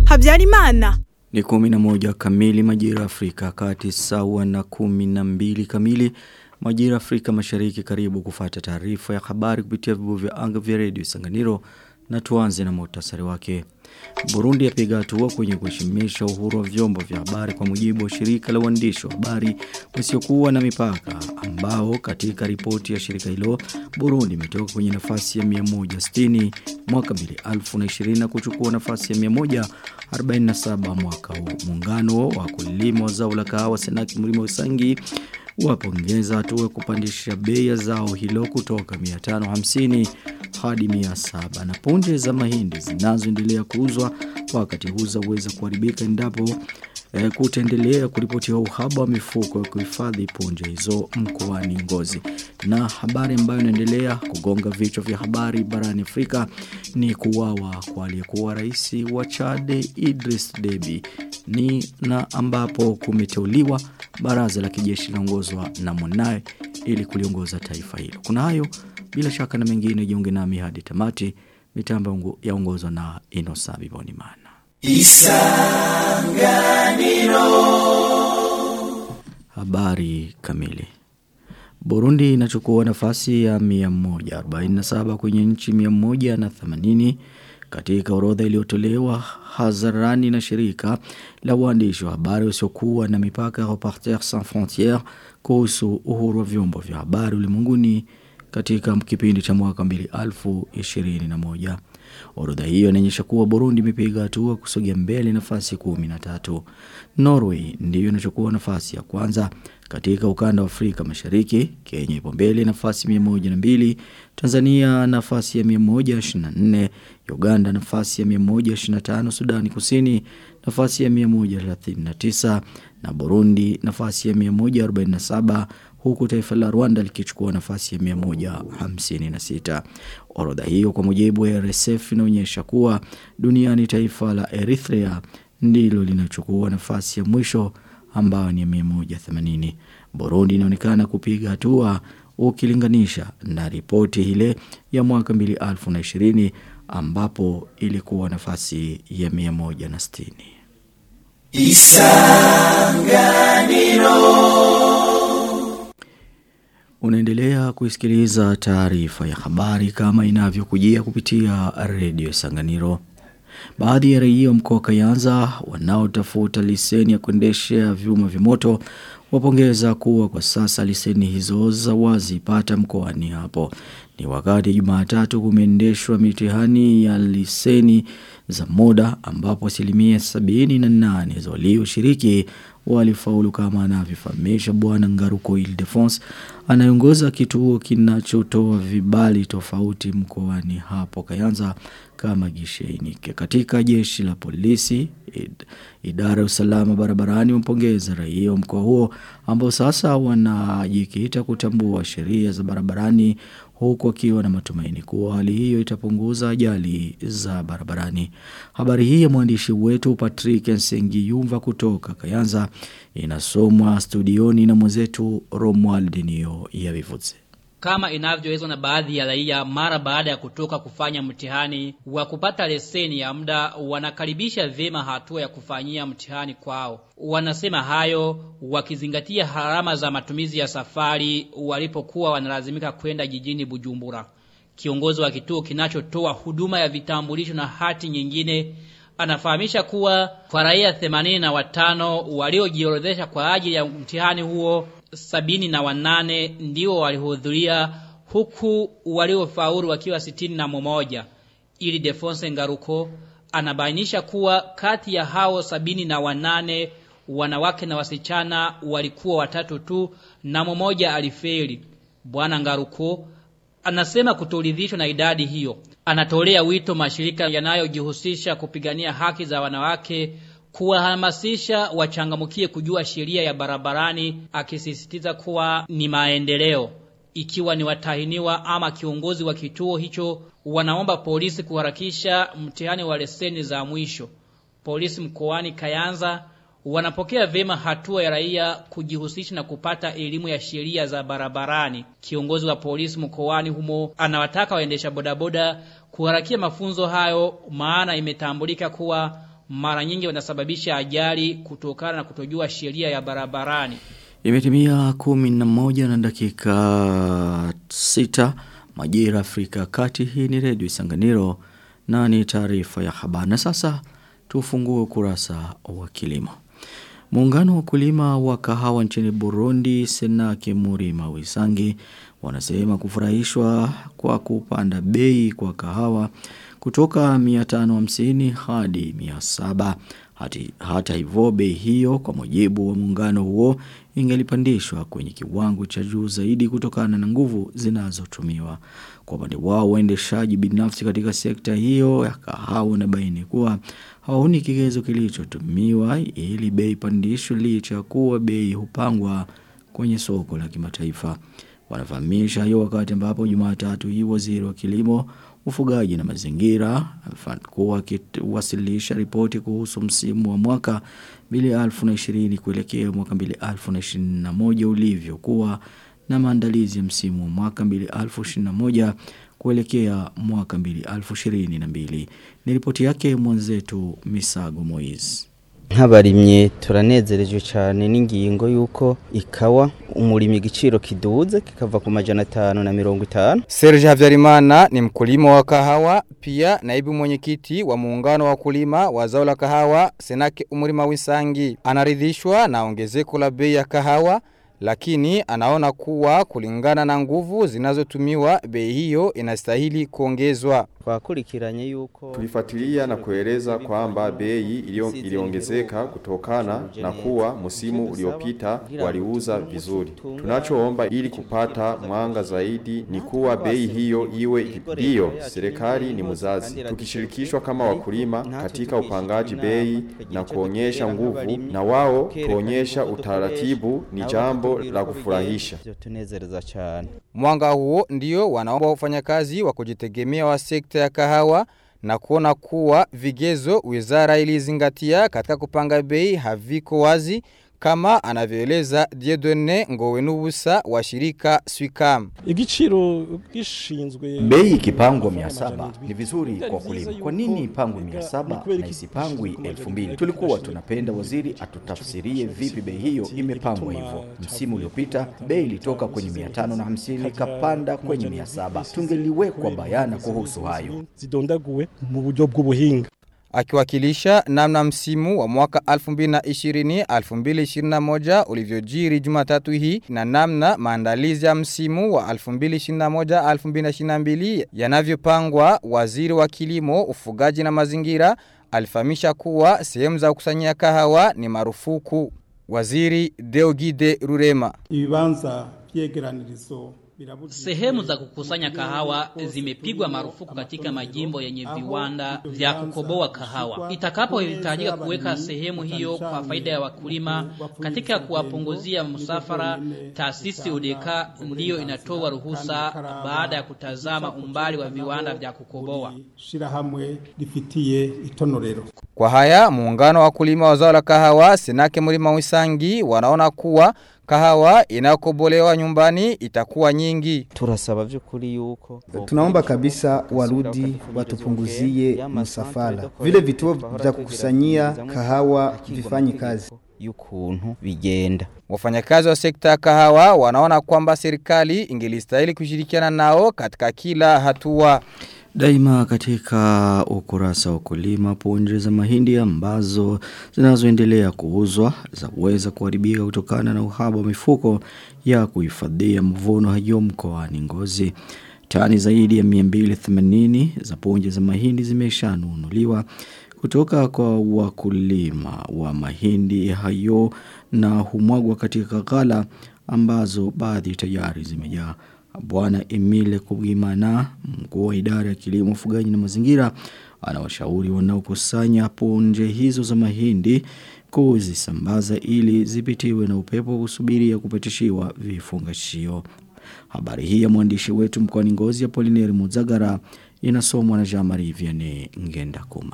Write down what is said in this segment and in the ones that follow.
Habyarimana. Ni kumi na moja kamili majira Afrika kati sawa na kumi na mbili kamili majira Afrika mashariki karibu kufata taarifa ya habari kupitia vibu vya anga vya redio Sanganiro na tuanze na muhtasari wake. Burundi yapiga hatua kwenye kuheshimisha uhuru wa vyombo vya habari kwa mujibu wa shirika la uandishi wa habari wasiokuwa na mipaka ambao katika ripoti ya shirika hilo Burundi imetoka kwenye nafasi ya 160 mwaka 2020 na kuchukua nafasi ya 147 mwaka huu. Muungano wa kulima wa zao la kahawa Senaki Mlima Usangi wapongeza hatua ya kupandisha bei ya zao hilo kutoka 550 hadi 700 na punje za mahindi zinazoendelea kuuzwa wakati huu zaweza kuharibika endapo e, kutaendelea kuripotiwa uhaba wa mifuko ya kuhifadhi punje hizo mkoani Ngozi. Na habari ambayo inaendelea kugonga vichwa vya habari barani Afrika ni kuwawa kwa aliyekuwa rais wa Chad Idris Deby ni na ambapo kumeteuliwa baraza la kijeshi laongozwa na mwanae ili kuliongoza taifa hilo. Kuna hayo bila shaka na mengine jiunge nami hadi tamati mitambo yaongozwa na Inosabi Bonimana. Isanganiro Habari kamili Burundi inachukua nafasi ya 147 kwenye nchi 180 katika orodha iliyotolewa hadharani na shirika la uandishi wa habari usiokuwa na mipaka Reporters Sans Frontières kuhusu uhuru wa vyombo vya habari ulimwenguni katika kipindi cha mwaka 2021. Orodha hiyo inaonyesha kuwa Burundi imepiga hatua kusogea mbele nafasi 13. Norway ndiyo inachukua nafasi ya kwanza katika ukanda wa Afrika Mashariki, Kenya ipo mbele nafasi 102, Tanzania nafasi ya 124, Uganda nafasi ya 125, Sudani Kusini nafasi ya 139 na Burundi nafasi ya 147 huku taifa la Rwanda likichukua nafasi ya 156. Orodha hiyo kwa mujibu wa RSF inaonyesha kuwa duniani taifa la Eritrea ndilo linachukua nafasi ya mwisho ambayo ni 180. Burundi inaonekana kupiga hatua ukilinganisha na ripoti ile ya mwaka 2020 ambapo ilikuwa nafasi ya 160. Isanganiro Unaendelea kuisikiliza taarifa ya habari kama inavyokujia kupitia redio Sanganiro. Baadhi ya raia mkoa Kayanza wanaotafuta leseni ya kuendesha vyuma vimoto wapongeza kuwa kwa sasa leseni hizo za wazi pata mkoani hapo. Ni wakati Jumatatu kumeendeshwa mitihani ya leseni za moda ambapo asilimia sabini na nane za walioshiriki walifaulu kama anavyofahamisha bwana Ngaruko Ildefonse anayeongoza kituo kinachotoa vibali tofauti mkoani hapo Kayanza kama gisheni katika jeshi la polisi id, idara ya usalama barabarani mpongeza raia mkoa huo ambao sasa wanajikita kutambua sheria za barabarani huku akiwa na matumaini kuwa hali hiyo itapunguza ajali za barabarani. Habari hii ya mwandishi wetu Patrick Nsengiyumva kutoka Kayanza inasomwa studioni na mwenzetu Romuald Nio ya Vivuze kama inavyoelezwa na baadhi ya raia mara baada ya kutoka kufanya mtihani wa kupata leseni ya muda wanakaribisha vyema hatua ya kufanyia mtihani kwao. Wanasema hayo wakizingatia harama za matumizi ya safari walipokuwa wanalazimika kwenda jijini Bujumbura. Kiongozi wa kituo kinachotoa huduma ya vitambulisho na hati nyingine anafahamisha kuwa kwa raia 85 waliojiorodhesha kwa ajili ya mtihani huo sabini na wanane ndio walihudhuria huku waliofaulu wakiwa sitini na mmoja. Ili Defonse Ngaruko anabainisha kuwa kati ya hao sabini na wanane wanawake na wasichana walikuwa watatu tu na mmoja alifeli. Bwana Ngaruko anasema kutoridhishwa na idadi hiyo. Anatolea wito mashirika yanayojihusisha kupigania haki za wanawake kuwahamasisha wachangamukie kujua sheria ya barabarani akisisitiza kuwa ni maendeleo ikiwa ni watahiniwa ama kiongozi wa kituo hicho wanaomba polisi kuharakisha mtihani wa leseni za mwisho polisi mkoani Kayanza wanapokea vema hatua ya raia kujihusisha na kupata elimu ya sheria za barabarani. Kiongozi wa polisi mkoani humo anawataka waendesha bodaboda kuharakia mafunzo hayo maana imetambulika kuwa mara nyingi wanasababisha ajali kutokana na kutojua sheria ya barabarani. Imetimia kumi na moja na dakika sita majira Afrika kati hii ni redio Isanganiro na ni taarifa ya habari. Na sasa tufungue kurasa wa kilimo. Muungano wa kulima wa kahawa nchini Burundi Senake Murima Wisangi wanasema kufurahishwa kwa kupanda bei kwa kahawa kutoka 550 hadi 700 hati, hata hivyo bei hiyo kwa mujibu wa muungano huo ingelipandishwa kwenye kiwango cha juu zaidi kutokana na nguvu zinazotumiwa. Kwa upande wao waendeshaji binafsi katika sekta hiyo ya kahawa na baini kuwa hawaoni kigezo kilichotumiwa ili bei pandishwe licha ya kuwa bei hupangwa kwenye soko la kimataifa. Wanafahamisha hiyo wakati ambapo Jumatatu hii waziri wa kilimo ufugaji na mazingira alikuwa akiwasilisha ripoti kuhusu msimu wa mwaka 2020 kuelekea mwaka 2021 ulivyokuwa na maandalizi ya msimu wa mwaka 2021 kuelekea mwaka 2022 ni ripoti yake mwenzetu Misago Moise nk'abarimye turanezerejwe cyane n'ingingo y'uko ikawa umurimi igiciro kiduze kikava ku majana atanu na mirongo itanu Serge Havyarimana ni mkulima wa kahawa pia naibu mwenyekiti wa muungano wa kulima wa zao la kahawa Senake umurima w'isangi anaridhishwa na ongezeko la bei ya kahawa lakini anaona kuwa kulingana na nguvu zinazotumiwa bei hiyo inastahili kuongezwa. twakurikiranye yuko Tulifuatilia na kueleza kwamba bei ilio- iliongezeka kutokana na kuwa msimu uliopita waliuza vizuri. Tunachoomba ili kupata mwanga zaidi ni kuwa bei hiyo iwe ndio serikali ni mzazi. Tukishirikishwa kama wakulima katika upangaji bei na kuonyesha nguvu na wao kuonyesha utaratibu ni jambo la kufurahisha. tunezereza cyane Mwanga huo ndio wanaomba wafanyakazi wa kujitegemea wa sekta ya kahawa na kuona kuwa vigezo wizara ilizingatia katika kupanga bei haviko wazi kama anavyoeleza Dieudonne Ngowenubusa wa shirika Swicam. igiciro gishinzwe Bei ikipangwa mia saba ni vizuri kwa wakulima. Kwa nini ipangwe mia saba na isipangwi elfu mbili? Tulikuwa tunapenda waziri atutafsirie vipi bei hiyo imepangwa hivyo. Msimu uliopita bei ilitoka kwenye mia tano na hamsini ikapanda kwenye mia saba. Tungeliwekwa bayana kuhusu hayo. zidondaguwe mu buryo bw'ubuhinga Akiwakilisha namna msimu wa mwaka 2020-2021 ulivyojiri Jumatatu hii na namna maandalizi ya msimu wa 2021-2022 yanavyopangwa, waziri wa kilimo, ufugaji na mazingira alifahamisha kuwa sehemu za kukusanyia kahawa ni marufuku. Waziri Deogide Rurema ibibanza vyegeranirizo Sehemu za kukusanya kahawa zimepigwa marufuku katika majimbo yenye viwanda vya kukoboa kahawa. Itakapohitajika kuweka sehemu hiyo kwa faida ya wakulima katika kuwapunguzia msafara, taasisi udeka ndiyo inatoa ruhusa baada ya kutazama umbali wa viwanda vya kukoboa. shirahamwe rifitiye itonorero Kwa haya muungano wa wakulima wa zao la kahawa Senake Mlima Wisangi wanaona kuwa kahawa inayokobolewa nyumbani itakuwa nyingi. turasaba vy'ukuri yuko Tunaomba kabisa warudi watupunguzie msafara. Vile vituo vya kukusanyia kahawa vifanyi kazi. y'ukuntu bigenda Wafanyakazi wa sekta ya kahawa wanaona kwamba serikali ingelistahili kushirikiana nao katika kila hatua. Daima katika ukurasa wa kulima punje za mahindi ambazo zinazoendelea kuuzwa zaweza kuharibika kutokana na uhaba wa mifuko ya kuhifadhia mvuno hayo mkoani Ngozi. Tani zaidi ya 280 za punje za mahindi zimeshanunuliwa kutoka kwa wakulima wa mahindi hayo na humwagwa katika ghala ambazo baadhi tayari zimejaa. Bwana Emile Kubimana, mkuu wa idara ya kilimo, ufugaji na mazingira, anawashauri wanaokusanya punje hizo za mahindi kuzisambaza ili zipitiwe na upepo kusubiria kupatishiwa vifungashio. Habari hii ya mwandishi wetu mkoani Ngozi ya Polineri Muzagara inasomwa na Jean-Marie Vianney Ngenda Kumana.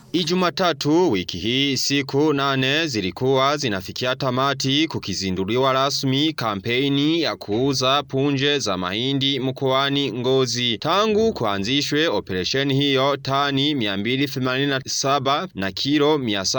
Ijumatatu wiki hii siku nane zilikuwa zinafikia tamati kukizinduliwa rasmi kampeni ya kuuza punje za mahindi mkoani Ngozi. Tangu kuanzishwe operesheni hiyo tani 287 na kilo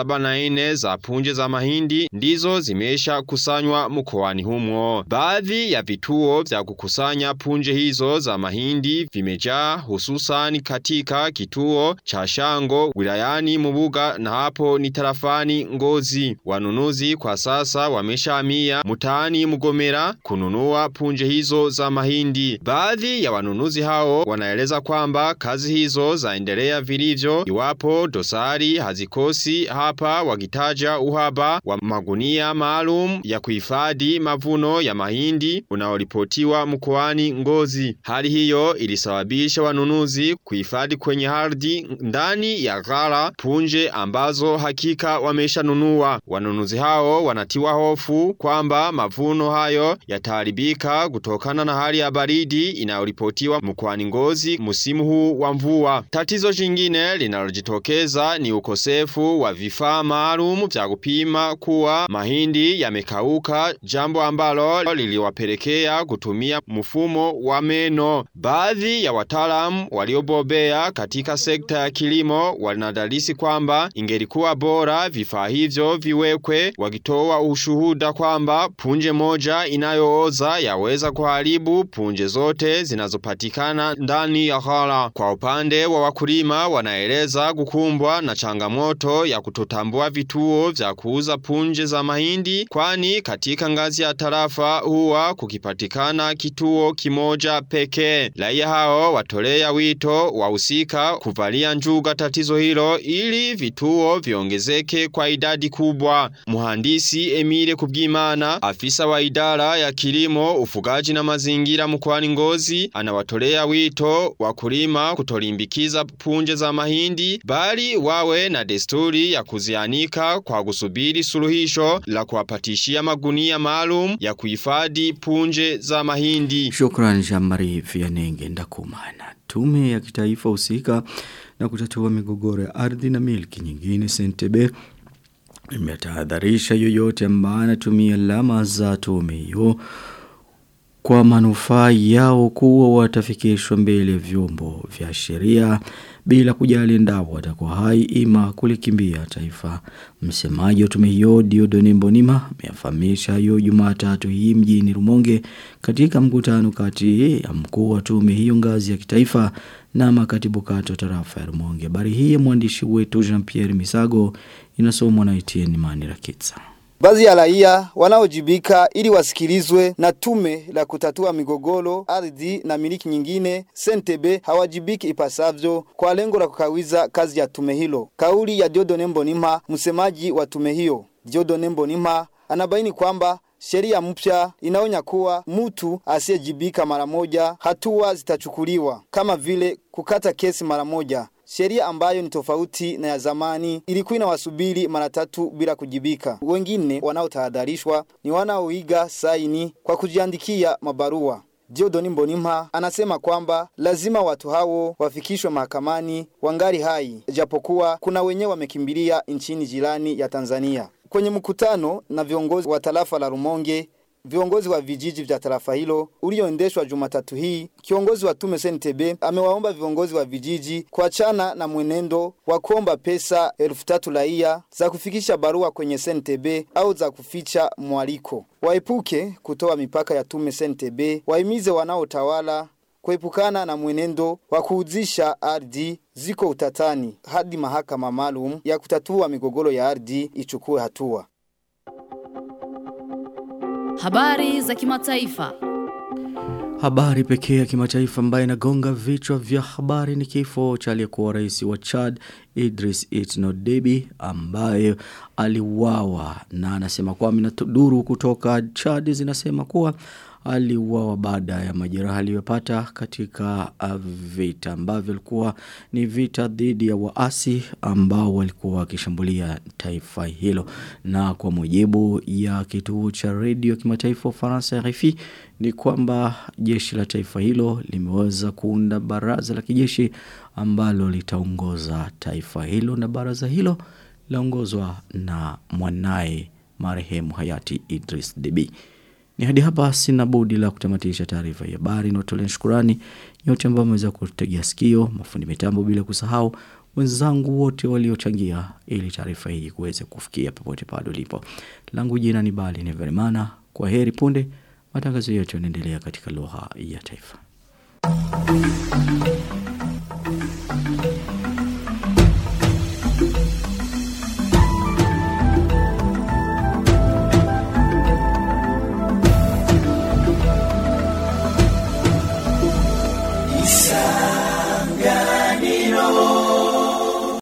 704 za punje za mahindi ndizo zimesha kusanywa mkoani humo. Baadhi ya vituo vya kukusanya punje hizo za mahindi vimejaa hususan katika kituo cha Shango wilayani Mubuga na hapo ni tarafani Ngozi. Wanunuzi kwa sasa wameshamia mtaani Mugomera kununua punje hizo za mahindi. Baadhi ya wanunuzi hao wanaeleza kwamba kazi hizo zaendelea vilivyo iwapo dosari hazikosi hapa wakitaja uhaba wa magunia maalum ya kuhifadhi mavuno ya mahindi unaoripotiwa mkoani Ngozi. Hali hiyo ilisababisha wanunuzi kuhifadhi kwenye ardhi ndani ya ghala punje ambazo hakika wameshanunua. Wanunuzi hao wanatiwa hofu kwamba mavuno hayo yataharibika kutokana na hali ya baridi inayoripotiwa mkoani Ngozi msimu huu wa mvua. Tatizo jingine linalojitokeza ni ukosefu wa vifaa maalum vya kupima kuwa mahindi yamekauka, jambo ambalo liliwapelekea kutumia mfumo wa meno. Baadhi ya wataalamu waliobobea katika sekta ya kilimo wanadalisi kwamba ingelikuwa bora vifaa hivyo viwekwe wakitoa ushuhuda kwamba punje moja inayooza yaweza kuharibu punje zote zinazopatikana ndani ya ghala. Kwa upande wa wakulima wanaeleza kukumbwa na changamoto ya kutotambua vituo vya kuuza punje za mahindi kwani katika ngazi ya tarafa huwa kukipatikana kituo kimoja pekee. Raia hao watolea wito wahusika kuvalia njuga tatizo hilo ili vituo viongezeke kwa idadi kubwa. Muhandisi Emile Kubwimana, afisa wa idara ya kilimo, ufugaji na mazingira mkoani Ngozi, anawatolea wito wakulima kutolimbikiza punje za mahindi bali wawe na desturi ya kuzianika kwa kusubiri suluhisho la kuwapatishia magunia maalum ya kuhifadhi punje za mahindi. Shukrani Jamari Vianenge Ndakumana. Tume ya kitaifa husika na kutatua migogoro ya ardhi na milki nyingine Sentebe imetahadharisha yoyote ambaye anatumia alama za tume hiyo kwa manufaa yao kuwa watafikishwa mbele vyombo vya sheria bila kujali endapo watakuwa hai ima kulikimbia taifa. Msemaji wa tume hiyo Diodone Mbonima amefahamisha hiyo Jumatatu hii mjini Rumonge katika mkutano kati ya mkuu wa tume hiyo ngazi ya kitaifa na makatibu kata tarafa ya Rumonge. Habari hii ya mwandishi wetu Jean-Pierre Misago inasomwa na Etienne Manirakitsa. Baadhi ya raia wanaojibika ili wasikilizwe na tume la kutatua migogoro ardhi na miliki nyingine Sentebe hawajibiki ipasavyo kwa lengo la kukawiza kazi ya tume hilo. Kauli ya Diodone Mbonimpa, msemaji wa tume hiyo. Diodone Mbonimpa anabaini kwamba sheria mpya inaonya kuwa mtu asiyejibika mara moja hatua zitachukuliwa kama vile kukata kesi mara moja. Sheria ambayo ni tofauti na ya zamani ilikuwa inawasubiri mara tatu bila kujibika. Wengine wanaotahadharishwa ni wanaoiga saini kwa kujiandikia mabarua. Diodoni Mbonimpa anasema kwamba lazima watu hao wafikishwe mahakamani wangali hai, japokuwa kuna wenyewe wamekimbilia nchini jirani ya Tanzania. Kwenye mkutano na viongozi wa tarafa la Rumonge viongozi wa vijiji vya tarafa hilo ulioendeshwa Jumatatu hii, kiongozi wa tume SNTB amewaomba viongozi wa vijiji kuachana na mwenendo wa kuomba pesa elfu tatu raia za kufikisha barua kwenye SNTB au za kuficha mwaliko. Waepuke kutoa mipaka ya tume SNTB, wahimize wanaotawala kuepukana na mwenendo wa kuuzisha ardhi ziko utatani hadi mahakama maalum ya kutatua migogoro ya ardhi ichukue hatua. Habari za kimataifa. Habari pekee ya kimataifa ambayo inagonga vichwa vya habari ni kifo cha aliyekuwa rais wa Chad Idris Itno Deby ambaye aliuawa na anasema kwamba duru kutoka Chad zinasema kuwa aliuawa baada ya majeraha aliyopata katika uh, vita ambavyo ilikuwa ni vita dhidi ya waasi ambao walikuwa wakishambulia taifa hilo na kwa mujibu ya kituo cha redio kimataifa Ufaransa RFI ni kwamba jeshi la taifa hilo limeweza kuunda baraza la kijeshi ambalo litaongoza taifa hilo na baraza hilo laongozwa na mwanaye marehemu hayati Idris Deby. Ni hadi hapa sina budi la kutamatisha taarifa ya habari na utolea shukurani nyote ambao mmeweza kutegea sikio, mafundi mitambo bila kusahau wenzangu wote waliochangia ili taarifa hii kuweze kufikia popote pale ulipo. Langu jina ni Bali ni Verimana. Kwa heri punde matangazo yetu yanaendelea katika lugha ya taifa.